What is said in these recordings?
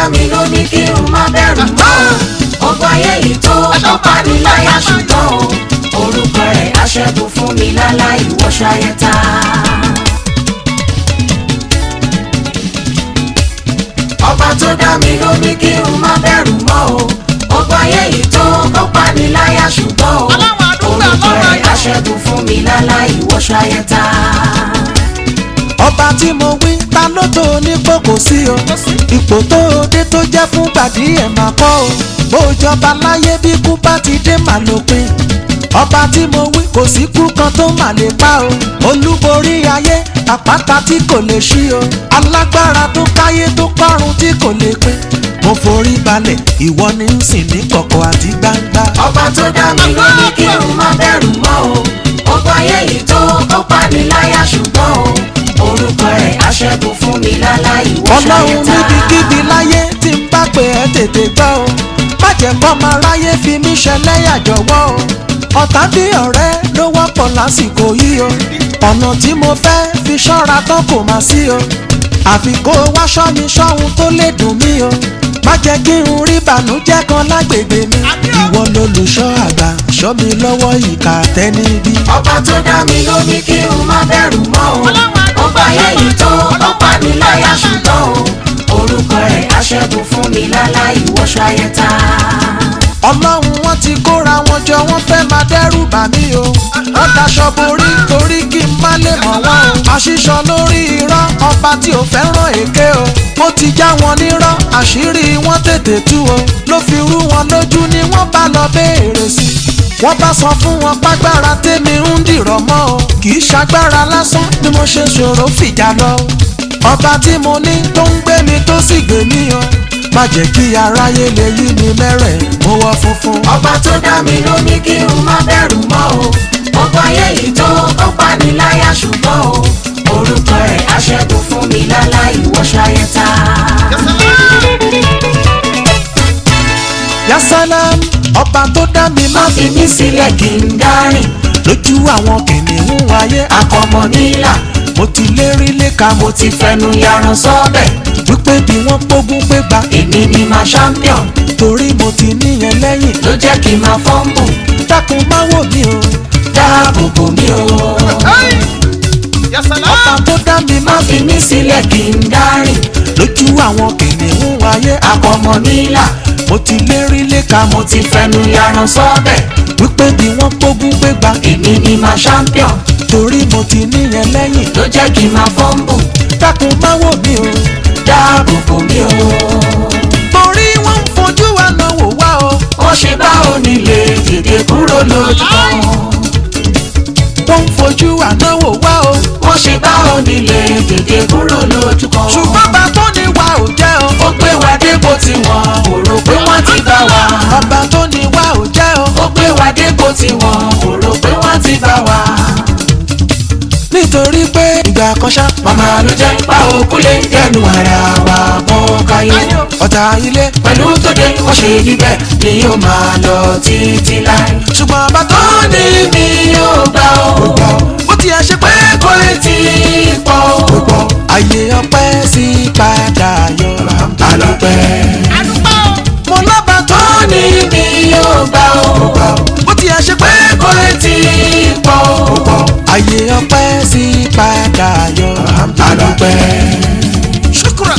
mi ló ní kí n má bẹ̀rù mọ́ o ọgbà ayé yìí tó ọ̀pá mi láyà ṣùgbọ́n o orúkọ rẹ̀ aṣẹ́gun fún mi láláì wọ́ṣáyẹ́ta. ọba tó dá mi ló ní kí n má bẹ̀rù mọ́ o ọgbà ayé yìí tó ọ̀pá mi láyà ṣùgbọ́n o Ọlọ́run àdúgbò, orúkọ Ọlọ́run rẹ̀ àdúgbò. aṣẹ́gun fún mi láláì wọ́ṣáyẹ́ta. ọba tí mo wí ta ló tó nípò kò sí o ipò tó o dé tó jẹ́ fún gbàdí ẹ̀ máa kọ́ o bó jọba láyé bí kú bá ti dé màá lópin ọba tí mo wí kò sí kú kan tó mà lè pa o olúborí ayé àpáta tí kò lè ṣí o alágbára tó káyé tó kọ́run tí kò lè pín mo forí balẹ̀ ìwọ ni ń sìn ní kọ̀kọ̀ àti gbangba. ọba tó dá mi ló ní kí n má bẹ̀rù mọ́ o ọgbà ayé yìí tó ọ̀pá mi láyà ṣùgbọ́n o orúkọ rẹ̀ aṣẹ́gun fún mi láláì ọlọ́run wọ́ṣáyẹ́ta. níbikíbi láyé tí ń bá pè ẹ́ tètè gbọ́ o má jẹ́ kọ́ máa ráyé fi mí ṣẹlẹ́yà jọ̀wọ́ o ọ̀tá bí ọ̀rẹ́ ló wọ́pọ̀ lásìkò yìí o ọ̀nà tí mo fẹ́ fi ṣọ́ra tán kò má sí o àfi kó o wá ṣọ́ mi ṣọ́hun tó lè dùn mí o má jẹ́ kí n rí bànújẹ́ kan lágbègbè mi ìwọ lolùṣọ́ àgbà ṣọ́ mi lọ́wọ́ ìkà tẹ́nibí. ọba tó dá mi ló ní kí n má bẹ̀rù mọ́ o ọgbà ayé yìí tó ọ̀pá mi láyà ṣùgbọ́n o orúkọ rẹ̀ aṣẹ́gun fún mi láláì wọ́ṣáyẹ́ta. ọlọ́run wọn ti kóra wọn jọ wọ́n fẹ́ máa dẹ́rù bà mí o wọ́n daṣọ borí torí kí n má lè mọ̀ wọ́n o àṣìṣọ lórí irọ́ ọba tí ò fẹ́ràn èké o ó ti já wọn nírọ́ àṣírí wọn tètè tú o ló fi rú wọn lójú ni wọ́n bá lọ béèrè sí wọ́n bá sọ fún wọn págbára tèmi ń dìrọ̀ mọ́ o kì í ṣagbára lásán ni mo ṣe ṣòro fìjà lọ o ọba tí mo ní tó ń gbé mi tó sì gbé mi o má jẹ́ kí aráyé lè yí mi mẹ́rẹ̀ mo wọ funfun. ọba tó dá mi ló ní kí n má bẹ̀rù mọ́ o ọgbà ayé yìí tó ọ̀pá mi láyà ṣùgbọ́n o orúkọ rẹ̀ aṣẹ́gun fún mi láláì wọ́ṣáyẹ́ta. yasalam ọba tó dá mi má má fi mí sílẹ̀ kí n dárìn lójú àwọn kìnìún ayé akọmọ nílà mo ti lérí léka mo mo ti fẹnu yaran sọ́bẹ̀ wípé bí wọ́n pógún pé gba èmi ni ma champion torí mo ti níyẹn lẹ́yìn ló jẹ́ kí n máa fọ́nbù dákun má wò mí o dáàbò bò mí o ọba tó dá mi má má fi mí sílẹ̀ kí n dárìn lójú àwọn kìnìún ayé akọmọ nílà mo ti lérí léka mo mo ti fẹnu yaran sọ́bẹ̀ wípé bí wọ́n pógún pé gba èmi ni ma champion torí mo ti níyẹn lẹ́yìn ló jẹ́ kí n máa fọ́nbù dákun má wò mí o dáàbò bò mí o torí wọ́n ń fojú wa náà wò wá o wọ́n ṣe bá onílé dìde kúrò lójú kan wọ́n ń fojú wa náà wò wá o wọ́n ṣe bá onílé dìde kúrò lójú kan ṣùgbọ́n bá tó ní wa ò jẹ́ o ó gbé wa dépò tí wọn ò rò pé wọ́n ti bá wa. ọba tó ní wa ò jẹ́ o ó gbé wa dépò tí wọn ò rò pé wọ́n ti bá wa. nítorí pé ìgbà kan ṣá màmá ló jẹ́ pa òkú lè dẹnu ara wa mọ́ káyé. ọ̀tá ilé pẹ̀lú tó dé wọ́n ṣe níbẹ̀ ni yóò máa lọ títí láì. ṣùgbọ́n ọba tó ó ní mi yóò gbà ó. bó tiẹ̀ ṣe pé kò lè tí ì pọ̀ ó. àyè ọpẹ́ sí padà yọ àlọ́pẹ́. mo lọ́ba tó ó ní mi yóò gbà ó. bó tiẹ̀ ṣe pé kò lè tí ì pọ̀ ó. àyè ọpẹ́ sí padà yọ àlọ́pẹ́. ṣùkúrà.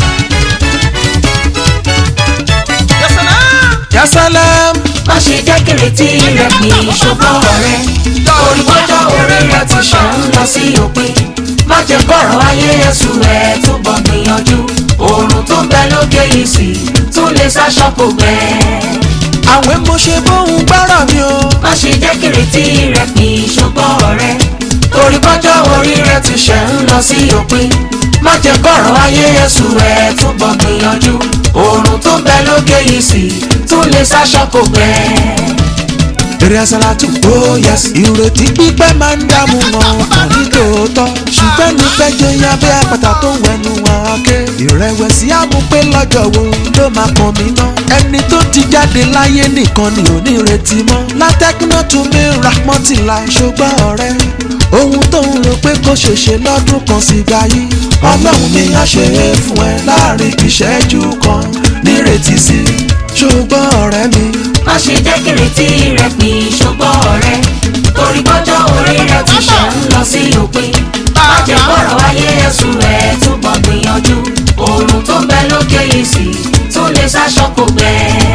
yasalam má ṣe jẹ́ kìrètí rẹ̀ kì í ṣùgbọ́n rẹ̀ olùkọ́jọ́ orí rẹ̀ ti ṣe ń lọ sí òpin má jẹ́ kọ̀rọ̀ ayé ẹ̀sùn rẹ̀ túbọ̀ gbìyànjú oòrùn tó ń bẹ lókè yìí sì tún lè ṣàṣọpò gbẹ. àwẹ̀ mo ṣe bóun gbọ́rọ̀ mi o má ṣe jẹ́ kìrètí rẹ̀ kì í ṣùgbọ́n rẹ̀ olùkọ́jọ́ orí rẹ̀ ti ṣe ń lọ sí òpin má jẹ́ kọ̀rọ̀ ayé ẹ̀sùn rẹ̀ túbọ̀ gbìyànjú oòrùn tó ń bẹ lókè yìí sì tún lè ṣàṣọpò gbẹ. eré asalatu oh yes ìrètí pípẹ́ máa ń dààmú wọn kàn ní tòótọ́ ṣùgbọ́n ní fẹ́jọ́ yan bí àpáta tó ń wẹnu wọn ké ìrẹ̀wẹ̀sì àmúpé lọ́jọ́ wo ló máa kàn mí ná ẹni tó ti jáde láyé nìkan ni ò ní retí mọ́ látẹ́kínà tún mi rahmọ́tìlá ṣùgbọ́n ọ̀rẹ́ ohun tó ń rò pé kó ṣèṣe lọ́dún kan sì gbà yí ọlọ́run ni a ṣe é fún ẹ láàrin ìṣẹ́jú kan nírètí sí ṣùgbọ́n ọ̀rẹ́ mi má ṣe jẹ́ kìrètí rẹ pin ṣùgbọ́n ọ̀rẹ́ torí bọ́jọ́ orí rẹ ti ṣe ń lọ sí òpin má jẹ́ kọ̀rọ̀ ayé ẹ̀sùn rẹ̀ túbọ̀ gbìyànjú oòrùn tó ń bẹ lókè yìí sí tún lè ṣaṣọ kò gbẹ.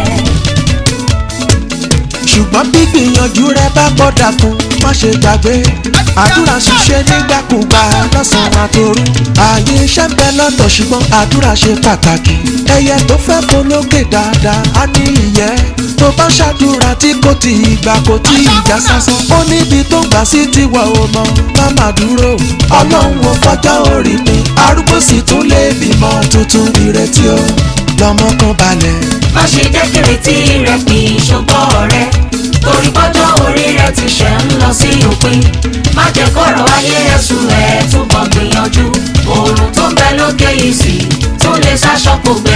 ṣùgbọ́n bí gbìyànjú rẹ bá gbọ́dà fún má ṣe gbàgbé àdúrà ṣiṣẹ́ nígbàkúgbà lọ́sàn-án àtòru ààyè iṣẹ́ ń bẹ lọ́tọ̀ ṣùgbọ́n àdúrà ṣe pàtàkì ẹyẹ tó fẹ́ polókè dáadáa á ní ìyẹ́ tó bá ṣàdúrà tí kò tí ì gbà kò tí ì já sásán ó níbi tó gbà sí tiwọ̀ ò mọ̀ má má dúró ọlọ́run ò fọjọ́ orí mi arúgbó sì tún lè bímọ tuntun ìrètí o lọ́mọ kan balẹ̀. má ṣe jẹ́ kìrètí rẹ pin ṣùgbọ́n ọ̀rẹ́ torí bọ́jọ́ orí rẹ ti ṣe ń lọ sí òpin má jẹ́ kọ̀rọ̀ ayé ẹ̀sùn rẹ̀ túbọ̀ gbìyànjú oòrùn tó ń bẹ lókè yìí sí tún lè ṣaṣọ kò gbẹ.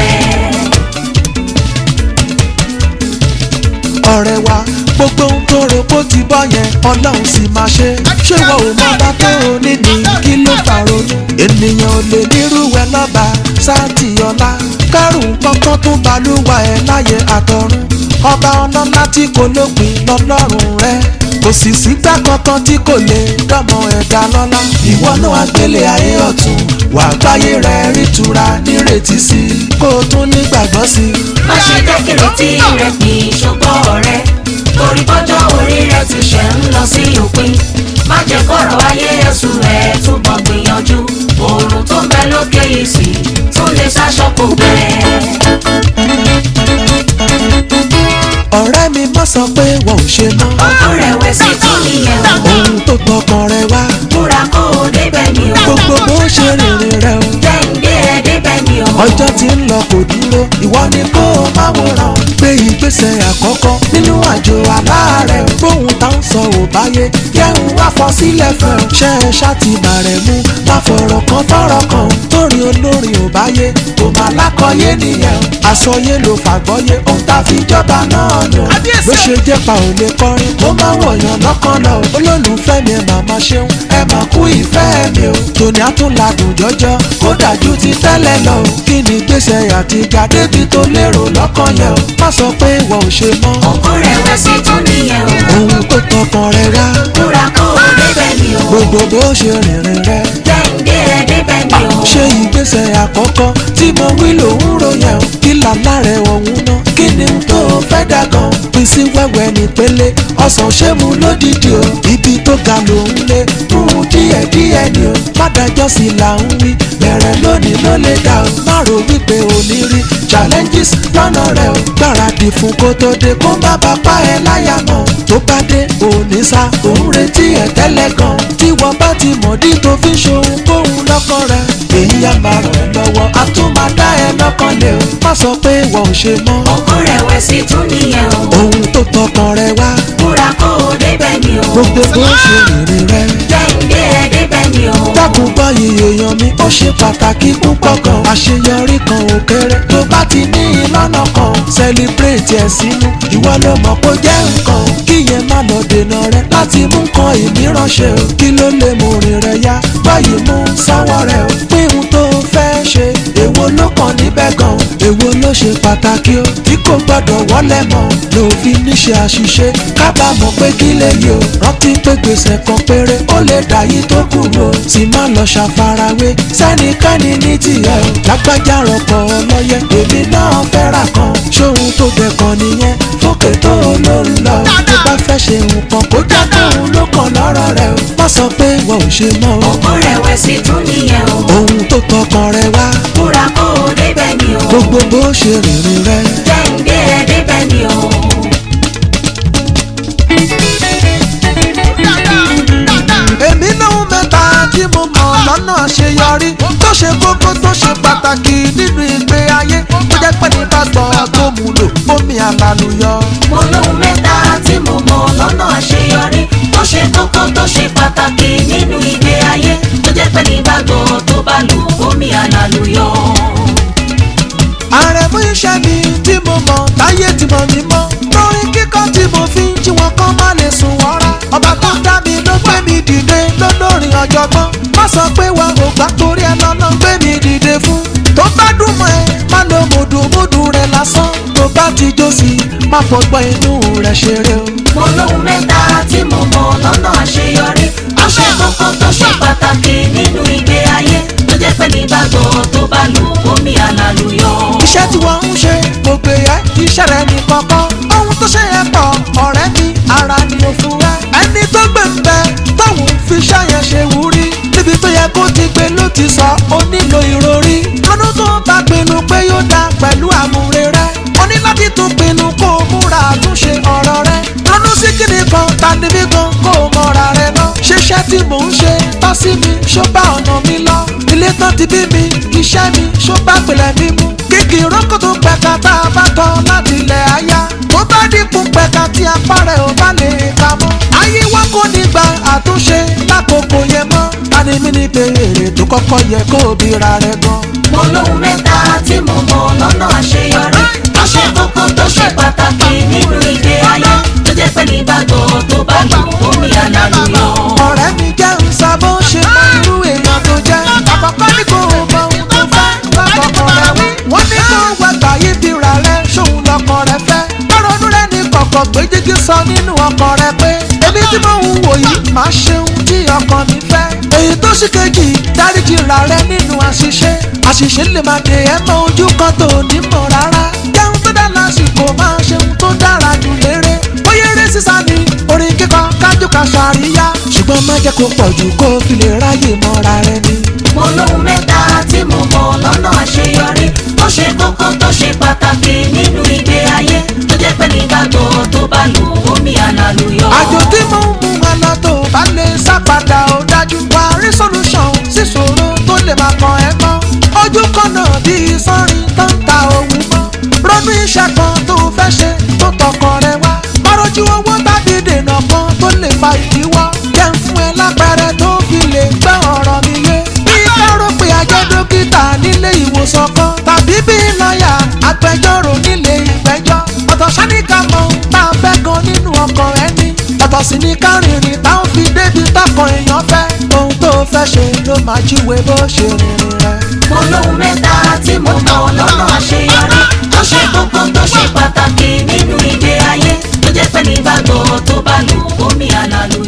ọ̀rẹ́ wa gbogbo ohun tó rò kó ti bọ́ yẹn ọlọ́run sì máa ṣe ṣé wọn ò mọ bá tó o níní kí ló fà ronú ènìyàn ò lè nírú ẹ lọ́ba sáàtì ọlá kárùn kankan tó balùwà ẹ láyé àtọ̀run ọba ọlọ́lá tí kò lópin lọ́lọ́run rẹ kò sì sígbà kankan tí kò lè dọ́mọ ẹ̀dá lọ́lá ìwọ náà àgbélé ayé ọ̀tún wà gbáyé rẹ rítura nírètí sí i kó o tún nígbàgbọ́ sí i. má ṣe jẹ́ kìrètí rẹ pin ṣùgbọ́n ọ̀rẹ́ torí bọ́jọ́ orí rẹ ti ṣe ń lọ sí òpin má jẹ́ kọ̀rọ̀ ayé ẹ̀sùn rẹ̀ túbọ̀ gbìyànjú oòrùn tó ń bẹ lókè yìí sí tún lè ṣaṣọ kò gbẹ. ọ̀rẹ́ mi má sọ pé wọn ò ṣe mọ́ ọkọ rẹ̀wẹ̀sì tún nìyẹn o ohun tó tọkàn rẹ wá múra kó o débẹ̀ ni o gbogbo bó ṣe rìnrìn rẹ o jẹ́ ń gbé ẹ débẹ̀ ni o ọjọ́ tí ń lọ kò dúró ìwọ ni kó o máa wòran gbé ìgbésẹ̀ àkọ́kọ́ nínú àjò aláàárẹ̀ o bóun tá ń sọ ò báyé jẹun wá fọ sílẹ̀ fún ẹ ṣe é ṣáàtì bàrẹ̀ mú má fọ̀rọ̀ kan fọ̀rọ̀ kan torí olórin ò báyé kò má lákọ̀ọ́yé nìyẹn o àsọyé ló fàgbọ́yé ohun tá fi jọba náà nù ló ṣe jẹ́ pa ò lè kọrin kó má wọ̀yàn lọ́kàn lọ olólùfẹ́ mi ẹ̀ màmá ṣeun ẹ mà kú ìfẹ́ mi o tòní àtúnladùn jọjọ kó dájú ti tẹ́lẹ̀ lọ o kí ni gbèsè àtìgbà débi tó lérò lọ́kàn yẹn o má sọ pé ìwọ ò ṣe mọ́ ọkọ rẹ̀wẹ̀sì tún nìyẹn o ohun tó tọkàn rẹ rá múra kó o débẹ̀ ni o gbogbo bó ṣe rìnrìn rẹ jẹ́ ń gbé ẹ débẹ̀ ni o. ṣé ìgbésẹ̀ àkọ́kọ́ tí mo wí lòún ròyìn o kí làlá rẹ̀ ọ̀hún ná kí ni n tó fẹ́ dà gan pín sí wẹ́wẹ́ nípele ọ̀sán ṣé mu lódìdí o ibi tó ga lòún lé rúun díẹ̀díẹ̀ ni o pádájọ́ sí là ń wí bẹ̀rẹ̀ lónìí ló lè dà o má rò wípé ò ní rí challenges lọ́nà rẹ̀ o gbáradì fún kó tó dé kó má bá pa ẹ láyà mọ́ tó bá dé òní sá òun retí ẹ tẹ́lẹ̀ gan tí wọ́n bá ti mọ̀dí tó fi ṣohun kóhun lọ́kàn rẹ̀ èyí á máa ràn ẹ́ lọ́wọ́ á tún máa dá ẹ lọ́kàn lé o má sọ pé wọ́n ò ṣe mọ́ ọkọ rẹ̀wẹ̀sì tún nìyẹn o ohun tó tọkàn rẹ wá múra kó o débẹ̀ ni o gbogbo bó ṣe rìnrìn rẹ jẹ́ ń gbé ẹ débẹ̀ ni o. dákun báyìí èèyàn mi ó ṣe pàtàkì púpọ̀ gan àṣeyọrí kan ò kéré tó bá ti ní ìlànà kan celebrate ẹ̀ sínú ìwọ ló mọ̀ kó jẹ́ nǹkan kíyẹn má lọ dènà rẹ láti mú kan ìmíràn ṣe o kí ló lè mú rìn rẹ yá báyìí mú sáwọ́ rẹ o pín ohun tó fẹ́ ṣe èwo ló kàn níbẹ̀ gan èwo ló ṣe pàtàkì o tí kò gbọdọ̀ wọlé mọ́ ló fi níṣẹ́ àṣìṣe kábàámọ̀ pé kí lè yí o rántí pé gbèsè kan péré ó lè dà yí tó kù o sì má lọ ṣàfarawé sẹ́nikẹ́ni ní tiẹ̀ o lágbájá rọpò ọlọ́yẹ èmi náà fẹ́ rà kan ṣóhun tó bẹ̀ kan nìyẹn fókè tó ló ń lọ o tó bá fẹ́ ṣe nǹkan kó jẹ́ tóun ló kàn lọ́rọ̀ rẹ o má sọ pé wọ́n ò ṣe mọ́ o ọkọ rẹ̀wẹ̀sì tún nìyẹn o ohun tó tọkàn rẹ wá múra kó o débẹ̀ ni o gbogbo bó ṣe rìnrìn rẹ jẹ́ ń gbé ẹ débẹ̀ ni o. èmi lóhun mẹ́ta tí mo mọ̀ lọ́nà àṣeyọrí tó ṣe kókó tó ṣe pàtàkì nínú ìgbé ayé tó jẹ́ pé ní pásítọ̀ tó mú lò omi àlàlùyọ. mo lóhun mẹ́ta tí mo mọ̀ lọ́nà àṣeyọrí tó ṣe kókó tó ṣe pàtàkì nínú ìgbé ayé tó jẹ́ pé nígbàgbọ́ tó bá lù omi àlàlùyọ. ààrẹ fún iṣẹ́ mi tí mo mọ̀ táyé tí mo mi mọ́ lórí kíkọ́ tí mo fi ń jí wọn kọ́ má lè sùn wọ́rá ọba tó dá mi ló gbé mi dìde ló ọ̀jọ̀gbọ́n má sọ pé wa ò gbà torí ẹ lọ́nà gbé mi dìde fún tó bá dùn mọ́ ẹ má lo mùdùmùdù rẹ lásán tó bá ti jó sí i má fọgbọ́n inú rẹ ṣeré o. mo lóhun mẹ́ta tí mo mọ̀ lọ́nà àṣeyọrí tó ṣe kókó tó ṣe pàtàkì nínú ìgbé ayé tó jẹ́ pé nígbàgbọ́ tó bá lù omi àlàlùyọ. iṣẹ́ tí wọ́n ń ṣe gbogbo ẹ̀ iṣẹ́ rẹ̀ ní kọ̀ọ̀kan ohun tó ṣe yẹn pọ̀ ọ̀rẹ́ mi ara ni mo fún ẹ. ẹni tó gbé ń bẹ tóun fi iṣẹ́ yẹn ṣe wúrí níbi tó yẹ kó ti gbé ló ti sọ ó nílò ìròrí. lọ́dún tó bá pinnu pé yóò dá pẹ̀lú àmúre rẹ̀ ó ní láti tún pinnu kó o múra àtúnṣe ọ̀rọ̀ rẹ̀. lọ́dún sí kíni kan tani bí kan kó o mọ̀ra rẹ̀ lọ. ṣiṣẹ́ tí mò ń ṣe tọ́ sí mi ṣó bá ọ̀nà mi lọ. ilé tán ti bí mi iṣẹ́ mi ṣó bá pèlè mi mú. kíkì rókò tó pẹ̀ka tá a bá tọ́ láti ilẹ̀ àyà. tó bá dínkù pẹ̀ka tí apá rẹ̀ ò bá lè ka mọ́. ayé wa kò ní gba àtúnṣe lákòókò yẹn mọ́. tani mi ní béèrè tó kọ́kọ́ yẹ kó o bí ra rẹ̀ gan. mo lóhun mẹ́ta tí mo mọ̀ lọ́nà àṣeyọrí tó ṣe kókó tó ṣe pàtàkì nínú ìgbé ayé tó jẹ́ pé nígbàgbọ́ tó bá lù omi àlàlùyọ. ọ̀rẹ́ mi jẹ́ ń sọ bó ṣe mọ irú èèyàn tó jẹ́. àkọ́kọ́ ní kò mọ ohun tó fẹ́ lọ́kọ̀ọ̀kan rẹ̀ wí. wọ́n ní kó wá gbà yí bí ra rẹ̀ ṣóun lọ́kàn rẹ̀ fẹ́. lọ́rọ̀ọ́nù rẹ̀ ní kọ̀kọ̀ pé jíjí sọ nínú ọkàn rẹ̀ pé èmi tí mò ń wò yìí máa ṣeun tí ọkàn mi fẹ́. èyí tó ṣì kejì dáríjì ra rẹ̀ nínú àṣìṣe. àṣìṣe lè máa dè ẹ́ mọ ojú kan tó ní mọ̀ rárá. jẹun tó dá lásìkò máa ṣeun tó dára jù lérè. bóyá eré sísá ni orin kíkọ kájú ká ṣàríyá. ṣùgbọ́n má jẹ́ kó pọ̀ jù kó fi lè ráyè mọ́ra rẹ ni. mo lóhun mẹ́ta tí mo mọ̀ lọ́nà àṣeyọrí tó ṣe kókó tó ṣe pàtàkì nínú ìgbé ayé tó jẹ́ pé nígbàgbọ́ tó bá lù omi àlàlùyọ. àjò tí mo ń mú wọn lọ tó bá lè sápadà ó dájú wá rí solution síṣòro tó lè máa kàn ẹ́ mọ́. ojú kan náà bíi sọ́rin tó ń ta òun mọ́. ronú iṣẹ́ kan tó fẹ́ ṣe tó tọkàn rẹ wá. márùjú owó tàbí dènà kan tó lè fa ìdíwọ́. jẹ́ ń fún ẹ lápẹẹrẹ tó fi lè gbọ́ ọ̀rọ̀ mi yé. bí káró pé ajẹ́ dókítà nílé ìwòsàn kan tàbí bí lọ́ọ̀yà agbẹjọ́rò nílé ìgbẹ́jọ́. ọ̀tọ̀ sáníkà mọ ohun tá a fẹ́ gan nínú ọkàn ẹni. ọ̀tọ̀ sì ní kárìnrìn táwọn fi débi tọkàn èèyàn fẹ́. ohun tó fẹ́ ṣe ló máa jíwe bó ṣe rìnrìn rẹ̀. mo lóhun mẹ́ta tí mo mọ̀ lọ́nà àṣeyọrí tó ṣe kókó tó ṣe pàtàkì nínú ìgbé ayé tó jẹ́ pé nígbàgbọ́ tó bá lù omi àlàlùyọ.